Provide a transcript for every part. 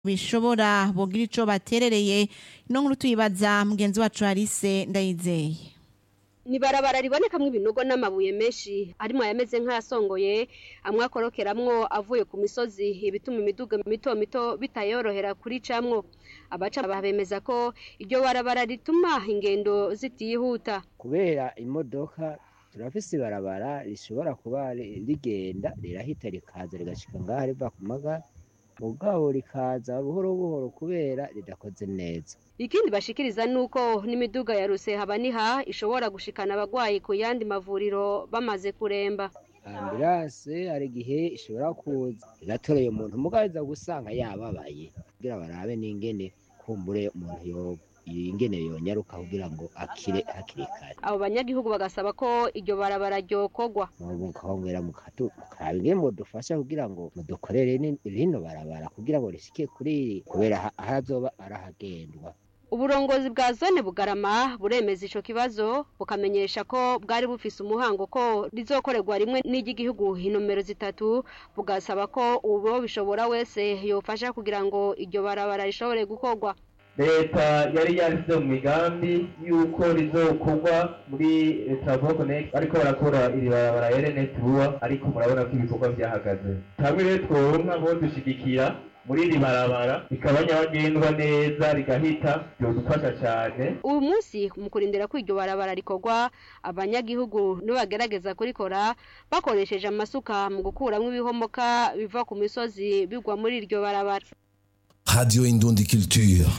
bishobora bogira ico baterereye ino nkuru tuyibaza mugenzi wacu Alice Ndayizeye ni barabara ribonekamwo ibinogo n'amabuye menshi arimo yameze nk'ayasongoye amwe akorokeramwo avuye ku misozi ibituma imiduga mito mito bitayorohera kuricamwo abaca bemeza ko iryo barabara rituma ingendo zitihuta kubera imodoka turafise ibarabara rishobora kuba rigenda rirahita rikaza rigashika ngaha riva ku magara mugabo rikaza buhoro buhoro kubera ridakoze neza ikindi bashikiriza nuko n'imiduga ya rusehabaniha ishobora gushikana abagwayi ku yandi mavuriro bamaze kuremba ambulance hari igihe ishobora kuza igatoreye umuntu mugabo iza gusanga yababaye kugira barabe n'ingene kumbure umuntu yoba ingene yonyaruka kugira ngo akire hakiri kare abo banyagihugu bagasaba ko iryo barabara ryokorwa mukahongera mukaraba ingene mudufasha kugira ngo mudukorere rino barabara kugira ngo rishike kuri kubera ahazoba arahagendwa uburongozi bwa zone bugarama buremeza ico kibazo bukamenyesha ko bwari bufise umuhango ko rizokorerwa rimwe n'iry'igihugu inomero zitatu bugasaba ko uwo bishobora wese yofasha kugira ngo iryo barabara rishobore gukorwa leta yari yashyize mu migambi y'uko rizokorwa muri travaux connect ariko barakora iri barabara rns vuba ariko murabona ko ibikorwa byahagaze hamwe rero tworonka bo dushigikira muri iri barabara rikaba nyabagendwa neza rigahita byodufasha cyane uyu munsi mu kurindira ko iryo barabara rikorwa abanyagihugu nibagerageza kurikora bakoresheje amasuka mu gukuramo ibihomoka biva ku misozi bigwa muri iryo barabara Radio Indundi Culture.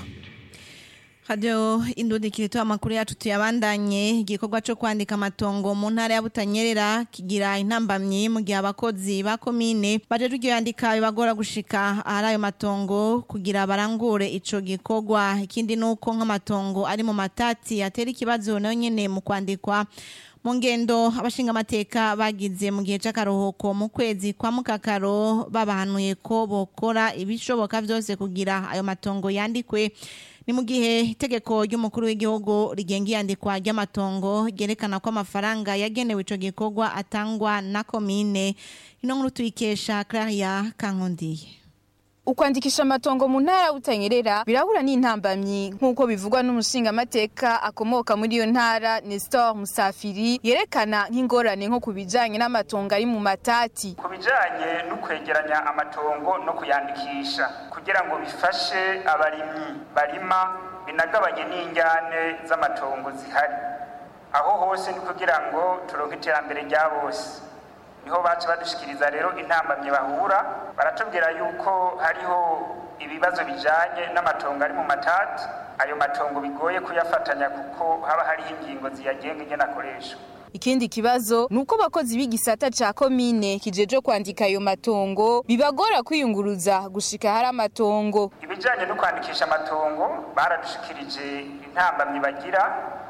Radio Indundi Kirito amakuru yacu tuyabandanye igikorwa cyo kwandika amatongo mu ntara ya Butanyerera kigira intambamyi mu gihe abakozi ba komine baje ryo yandika bibagora gushika ahari ayo matongo kugira barangure ico gikorwa ikindi nuko nk'amatongo ari mu matati atera ikibazo nayo nyene mu kwandikwa mu ngendo abashinga amateka bagize mu gihe c'akaruhuko mu kwezi kwa mukakaro babahanuye ko bokora ibishoboka vyose kugira ayo matongo yandikwe ni mu gihe itegeko ry'umukuru w'igihugu rigenga iyandikwa ry'amatongo ryerekana ko amafaranga yagenewe ico gikorwa atangwa na komine ino nkuru tuyikesha Claria Kankondiye ukwandikisha amatongo mu ntara ya Butanyerera birahura n'intambamyi nk'uko bivugwa n'umushingamateka akomoka muri iyo ntara Nestor Musafiri yerekana nk'ingorane nko ku bijanye n'amatongo ari mu matati ku bijanye no kwegeranya amatongo no kuyandikisha kugira ngo bifashe abarimyi barima binagabanye n'injyane z'amatongo zihari aho hose ni kugira ngo turonke iterambere rya bose niho baca badushikiriza rero intambamye bahura baratubwira yuko hariho ibibazo bijanye n'amatongo ari mu matati ayo matongo bigoye kuyafatanya kuko haba hariho ingingo ziyagenga ingene akoreshwa ikindi kibazo nuko abakozi b'igisata ca komine kijeje kwandika ayo matongo bibagora kwiyunguruza gushika hari amatongo ibijanye no kwandikisha amatongo baradushikirije intambamyi bagira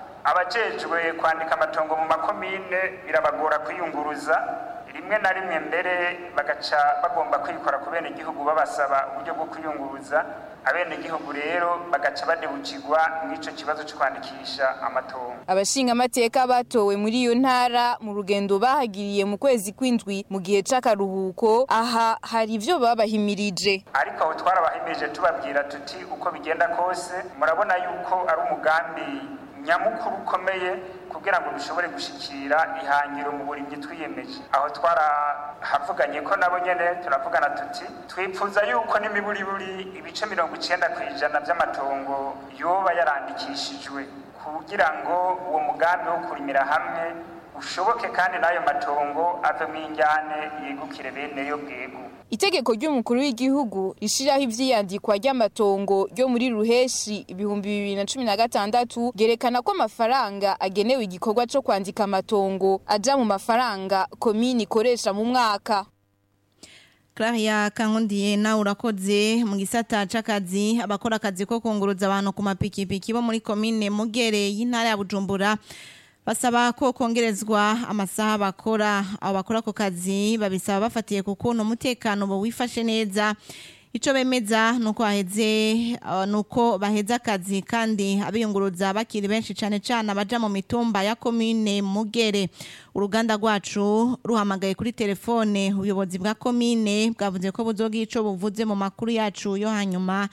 abajejwe kwandika amatongo mu makomine birabagora kwiyunguruza rimwe na rimwe mbere bagaca bagomba kwikora ku bene igihugu babasaba uburyo bwo kwiyunguruza abene igihugu rero bagaca badebukirwa n'ico kibazo cyo kwandikisha amatongo abashinga amateka batowe muri iyo ntara mu rugendo bahagiriye mu kwezi kw'indwi mu gihe c'akaruhuko aha hari ivyo babahimirije ariko aho twarabahimirije tubabwira tuti uko bigenda kose murabona yuko ari umugambi nyamukuru ukomeye kugira ngo dushobore gushikira ihangiro mu burimyi twiyemeje aho twarahavuganye ko nabo nyene turavugana tuti twipfuza yuko n'imiburiburi ibice mirongo icenda ku ijana vy'amatongo yoba yarandikishijwe kugira ngo uwo mugambi wo kurimira hamwe ushoboke kandi n'ayo matongo avemwo injyane yegukire bene yo bwego itegeko ry'umukuru w'igihugu rishiraho ivyiyandikwa ry'amatongo ryo muri ruheshi ibihumbi bibiri na cumi na gatandatu ryerekana ko amafaranga agenewe igikorwa co kwandika amatongo aja mu mafaranga komini ikoresha mu mwaka Claria Kankondiye nawe urakoze mu gisata c'akazi abakora akazi ko kunguruza abantu ku mapikipiki bo muri komine Mugere y'intara ya Bujumbura basaba ko kongerezwa amasaha bakora abo bakora ako kazi babisaba bafatiye ku kuntu umutekano bo wifashe neza ico bemeza nuko haheze uh, nuko baheza akazi kandi abiyunguruza bakiri benshi cane cane abaja mu mitumba ya komine Mugere uruganda rwacu ruhamagaye kuri telefone ubuyobozi bwa komine bwavuze ko buzogira ico buvuze mu makuru yacu yo hanyuma